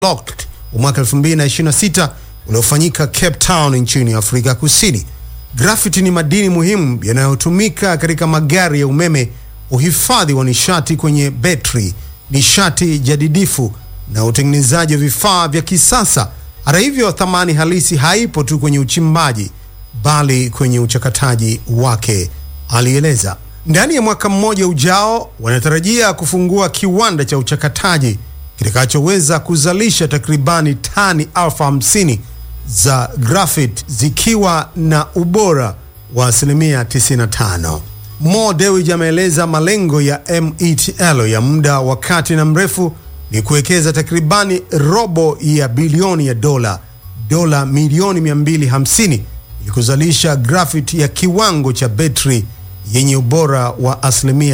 Unlocked wa mwaka 2026 uliofanyika Cape Town nchini Afrika Kusini. Grafiti ni madini muhimu yanayotumika katika magari ya umeme, uhifadhi wa nishati kwenye betri, nishati jadidifu na utengenezaji wa vifaa vya kisasa. Hata hivyo, thamani halisi haipo tu kwenye uchimbaji, bali kwenye uchakataji wake, alieleza. Ndani ya mwaka mmoja ujao, wanatarajia kufungua kiwanda cha uchakataji kitakachoweza kuzalisha takribani tani elfu hamsini za graphite zikiwa na ubora wa asilimia 95. Mo Dewji ameeleza malengo ya METL ya muda wa kati na mrefu ni kuwekeza takribani robo ya bilioni ya dola dola milioni 250 ili kuzalisha graphite ya kiwango cha betri yenye ubora wa asilimia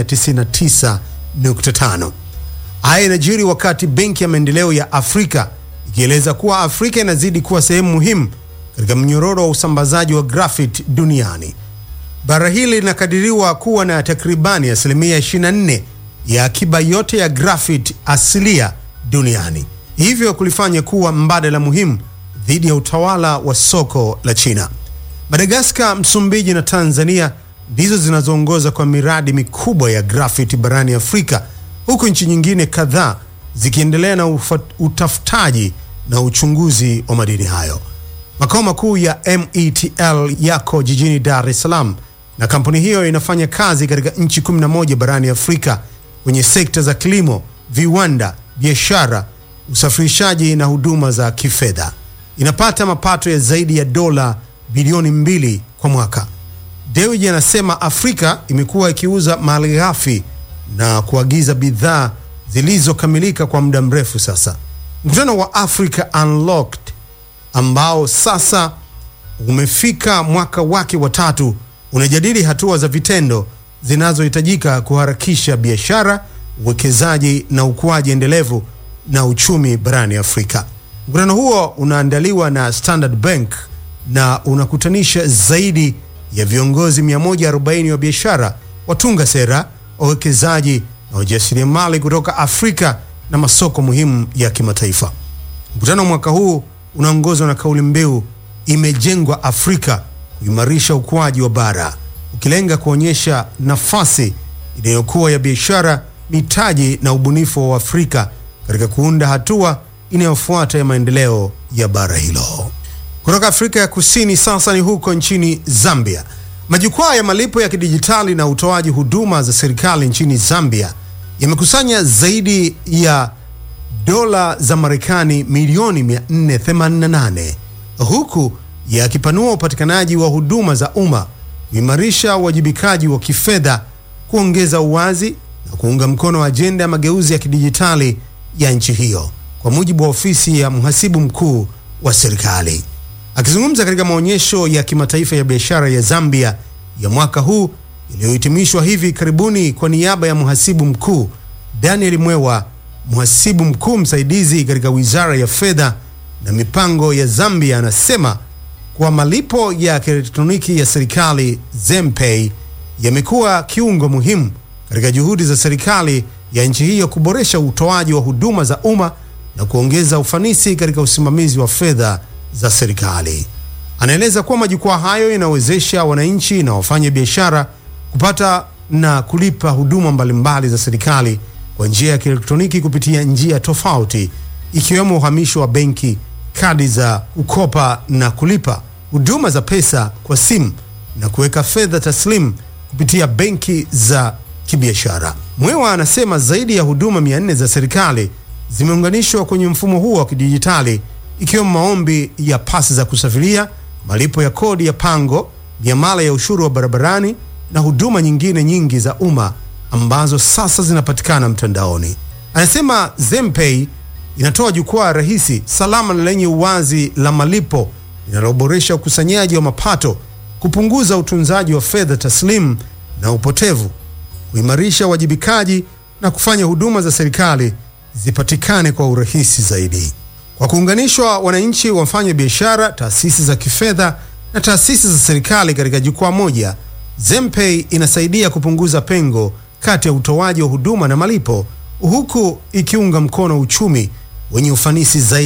99.5. Haya inajiri wakati Benki ya Maendeleo ya Afrika ikieleza kuwa Afrika inazidi kuwa sehemu muhimu katika mnyororo wa usambazaji wa graphite duniani. Bara hili linakadiriwa kuwa na takribani asilimia 24 ya akiba yote ya graphite asilia duniani, hivyo kulifanya kuwa mbadala muhimu dhidi ya utawala wa soko la China. Madagaskar, Msumbiji na Tanzania ndizo zinazoongoza kwa miradi mikubwa ya graphite barani Afrika, huku nchi nyingine kadhaa zikiendelea na ufa- utafutaji na uchunguzi wa madini hayo. Makao makuu ya METL yako jijini Dar es Salaam na kampuni hiyo inafanya kazi katika nchi 11 barani Afrika kwenye sekta za kilimo, viwanda, biashara, usafirishaji na huduma za kifedha. Inapata mapato ya zaidi ya dola bilioni mbili kwa mwaka. Dewji anasema Afrika imekuwa ikiuza malighafi na kuagiza bidhaa zilizokamilika kwa muda mrefu sasa. Mkutano wa Africa Unlocked ambao sasa umefika mwaka wake wa tatu unajadili hatua za vitendo zinazohitajika kuharakisha biashara, uwekezaji na ukuaji endelevu na uchumi barani Afrika. Mkutano huo unaandaliwa na Standard Bank na unakutanisha zaidi ya viongozi 140 wa biashara, watunga sera, wawekezaji na wajasiriamali kutoka Afrika na masoko muhimu ya kimataifa. Mkutano wa mwaka huu unaongozwa na kauli mbiu imejengwa Afrika kuimarisha ukuaji wa bara, ukilenga kuonyesha nafasi inayokuwa ya biashara, mitaji na ubunifu wa Afrika katika kuunda hatua inayofuata ya maendeleo ya bara hilo. Kutoka Afrika ya Kusini sasa ni huko nchini Zambia. Majukwaa ya malipo ya kidijitali na utoaji huduma za serikali nchini Zambia yamekusanya zaidi ya dola za Marekani milioni 488 huku yakipanua upatikanaji wa huduma za umma, kuimarisha uwajibikaji wa kifedha, kuongeza uwazi na kuunga mkono ajenda ya mageuzi ya kidijitali ya nchi hiyo, kwa mujibu wa ofisi ya mhasibu mkuu wa serikali. Akizungumza katika maonyesho ya kimataifa ya biashara ya Zambia ya mwaka huu iliyohitimishwa hivi karibuni kwa niaba ya mhasibu mkuu Daniel Mwewa, mhasibu mkuu msaidizi katika wizara ya fedha na mipango ya Zambia, anasema kuwa malipo ya kielektroniki ya serikali Zempay yamekuwa kiungo muhimu katika juhudi za serikali ya nchi hiyo kuboresha utoaji wa huduma za umma na kuongeza ufanisi katika usimamizi wa fedha za serikali. Anaeleza kuwa majukwaa hayo yanawezesha wananchi na wafanya biashara kupata na kulipa huduma mbalimbali za serikali kwa njia ya kielektroniki kupitia njia tofauti ikiwemo uhamisho wa benki, kadi za kukopa na kulipa, huduma za pesa kwa simu na kuweka fedha taslimu kupitia benki za kibiashara. Mwewa anasema zaidi ya huduma 400 za serikali zimeunganishwa kwenye mfumo huo wa kidijitali ikiwemo maombi ya pasi za kusafiria, malipo ya kodi ya pango, miamala ya ushuru wa barabarani na huduma nyingine nyingi za umma ambazo sasa zinapatikana mtandaoni. Anasema Zempay inatoa jukwaa rahisi, salama na lenye uwazi la malipo linaloboresha ukusanyaji wa mapato, kupunguza utunzaji wa fedha taslimu na upotevu, kuimarisha uwajibikaji na kufanya huduma za serikali zipatikane kwa urahisi zaidi. Kwa kuunganishwa wananchi, wafanya biashara, taasisi za kifedha na taasisi za serikali katika jukwaa moja, Zempay inasaidia kupunguza pengo kati ya utoaji wa huduma na malipo, huku ikiunga mkono uchumi wenye ufanisi zaidi